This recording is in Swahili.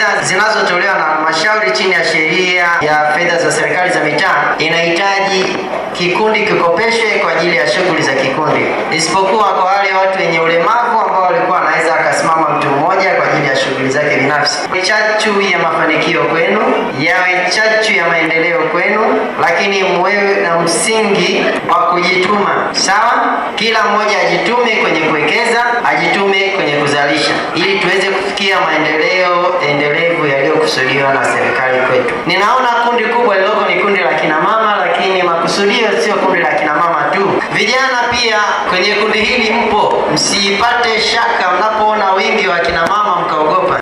fedha zinazotolewa na halmashauri chini ya sheria ya fedha za serikali za mitaa inahitaji kikundi kikopeshe kwa ajili ya shughuli za kikundi, isipokuwa kwa wale watu wenye ulemavu ambao walikuwa wanaweza akasimama mtu mmoja kwa ajili ya shughuli zake binafsi. Ni chachu ya mafanikio kwenu, yawe chachu ya maendeleo kwenu, lakini mwewe na msingi wa kujituma. Sawa, kila mmoja ajitume kwenye kuwekeza, ajitume kwenye kuzalisha, ili tuweze kufikia maendeleo endelevu yaliyokusudiwa na serikali kwetu. Ninaona kundi kubwa lililoko ni kundi la kina mama, lakini makusudio sio kundi la kina mama tu. Vijana pia kwenye kundi hili mpo, msipate shaka mnapoona wingi wa kina mama mkaogopa.